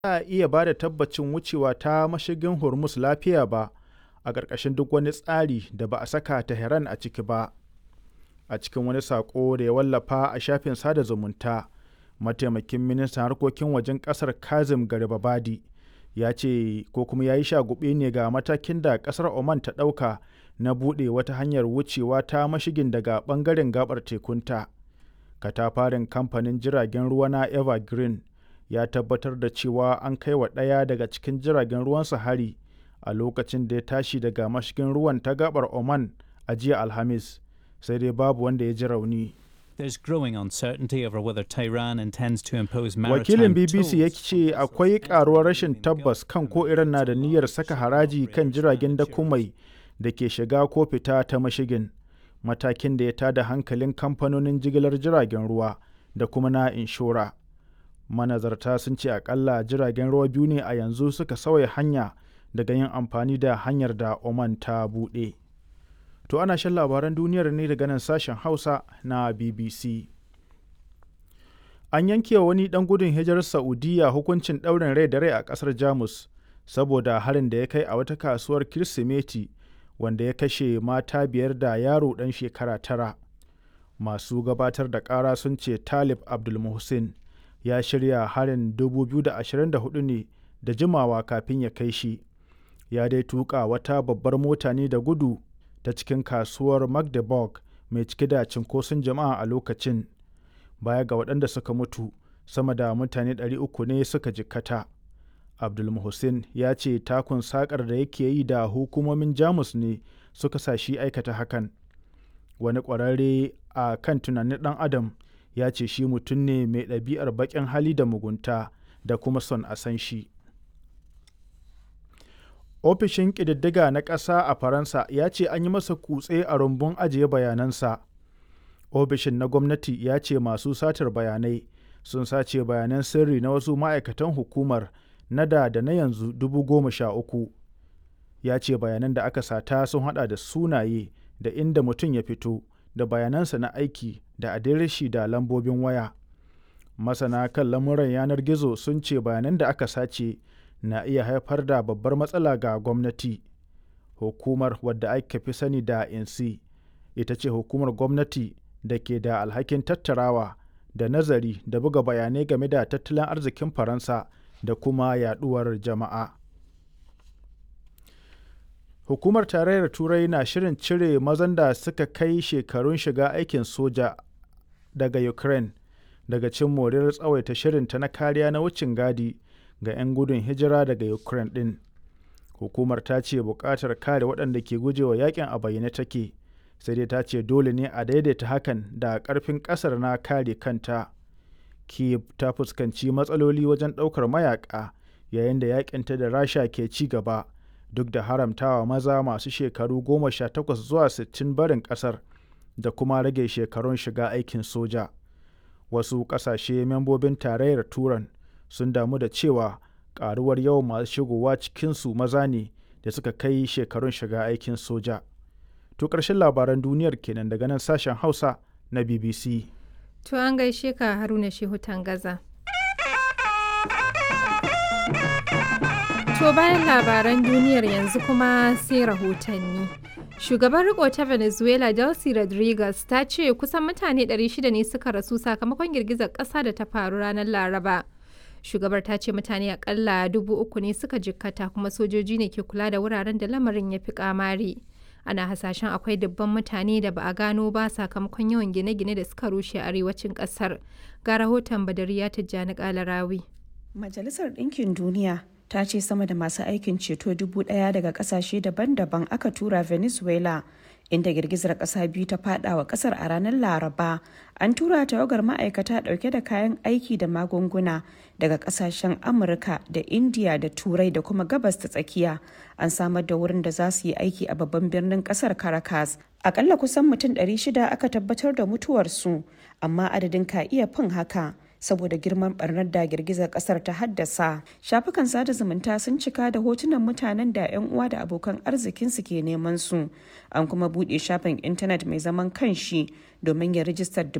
a iya ba da tabbacin wucewa ta mashigin Hormuz lafiya ba a ƙarƙashin duk wani tsari da ba a saka Tehran a ciki ba. A cikin wani saƙo da ya wallafa a shafin sada zumunta, mataimakin ministan harkokin wajen ƙasar Kazim Garibabadi ya ce ko kuma ya yi shagube ne ga matakin da ƙasar Oman ta ɗauka na buɗe wata hanyar wucewa ta mashigin daga ɓangaren gaɓar tekunta. Katafaren kamfanin jiragen ruwa na Evergreen ya tabbatar da cewa an kai wa ɗaya daga cikin jiragen ruwansa hari a lokacin da ya tashi daga mashigin ruwan ta gaɓar Oman a jiya Alhamis, sai dai babu wanda ya ji rauni. There's growing uncertainty over whether Tehran intends to impose Wakilin maritime BBC ya tolls ce akwai karuwar rashin tabbas kan ko Iran na da niyyar saka haraji kan jiragen dakumai da ke shiga ko fita ta mashigin, matakin da ya tada hankalin kamfanonin jigilar jiragen ruwa da kuma na inshora. Manazarta sun ce akalla jiragen ruwa biyu ne a yanzu suka sauya hanya daga yin amfani da hanyar da Oman ta buɗe. To ana shan labaran duniyar ne daga nan sashen Hausa na BBC. An yanke wa wani ɗan gudun hijirar Saudiya hukuncin ɗaurin rai da rai a ƙasar Jamus saboda harin da ya kai a wata kasuwar Kirsimeti wanda ya kashe mata biyar da yaro ɗan shekara tara. Masu gabatar da ƙara sun ce Talib Abdulmuhsin ya shirya harin 2024 ne da jimawa kafin ya kai shi. Ya dai tuƙa wata babbar mota ne da gudu ta cikin kasuwar Magdeburg mai cike da cinkoson jama'a a lokacin. Baya ga waɗanda suka mutu, sama da mutane 300 ne suka jikkata. Abdulmuhsin ya ce takun sakar da yake yi da hukumomin Jamus ne suka sa shi aikata hakan. Wani ƙwararre a kan tunanin ɗan Adam ya ce shi mutum ne mai ɗabi'ar baƙin hali da mugunta da kuma son a san shi. Ofishin ƙididdiga na ƙasa a Faransa ya ce an yi masa kutse a rumbun ajiye bayanansa. Ofishin na gwamnati ya ce masu satar bayanai sun sace bayanan sirri na wasu ma'aikatan hukumar na da da na yanzu dubu goma sha uku. Ya ce bayanan da aka sata sun hada da sunaye da inda mutum ya fito da bayanansa na aiki da adireshi da lambobin waya. Masana kan lamuran yanar gizo sun ce bayanan da aka sace na iya haifar da babbar matsala ga gwamnati. Hukumar wadda aka fi sani da INSI ita ce hukumar gwamnati da ke da alhakin tattarawa da nazari da buga bayanai game da tattalin arzikin Faransa da kuma yaduwar jama'a. Hukumar Tarayyar Turai na shirin cire mazan da suka kai shekarun shiga aikin soja daga Ukraine daga cin moriyar tsawaita shirinta na kariya na wucin gadi ga 'yan gudun hijira daga Ukraine ɗin. Hukumar ta ce buƙatar kare waɗanda ke gujewa yakin a bayyane take, sai dai ta ce dole ne a daidaita hakan da ƙarfin ƙasar na kare kanta. Kiev ta fuskanci matsaloli wajen ɗaukar mayaƙa yayin da yakinta da Rasha ke ci gaba, duk da haramtawa maza masu shekaru goma sha takwas zuwa sittin barin ƙasar da kuma rage shekarun shiga aikin soja. Wasu ƙasashe membobin tarayyar Turan sun damu da cewa karuwar yawan masu shigowa cikinsu maza ne da suka kai shekarun shiga aikin soja. To ƙarshen labaran duniyar kenan daga nan sashen Hausa na BBC. To an gaishe ka Haruna Shehu Tangaza. To bayan labaran duniyar yanzu kuma sai rahotanni. Shugaban riko ta Venezuela Delcy Rodriguez ta ce kusan mutane 600 ne suka rasu sakamakon girgizar ƙasa da ta faru ranar Laraba. Shugabar ta ce mutane akalla dubu uku ne suka jikkata kuma sojoji ne ke kula da wuraren da lamarin ya fi kamari. Ana hasashen akwai dubban mutane da ba a gano ba sakamakon yawan gine-gine da suka rushe a arewacin ƙasar. Ga rahoton Badariya Tijjani Kalarawi. Majalisar Ɗinkin Duniya ta ce sama da masu aikin ceto dubu ɗaya daga ƙasashe daban-daban aka tura Venezuela inda girgizar ƙasa biyu ta fada wa ƙasar a ranar Laraba. An tura tawagar ma'aikata ɗauke da kayan aiki da magunguna daga ƙasashen Amurka da Indiya da Turai da kuma Gabas ta tsakiya. An samar da wurin da za su yi aiki a babban birnin ƙasar Caracas. Akalla kusan mutum 600 aka tabbatar da mutuwarsu, amma adadin ka iya fin haka. saboda girman barnar da girgizar kasar ta haddasa shafukan sada zumunta sun cika da hotunan mutanen da 'yan uwa da abokan arzikinsu ke neman su an kuma buɗe shafin intanet mai zaman kanshi domin ya rijistar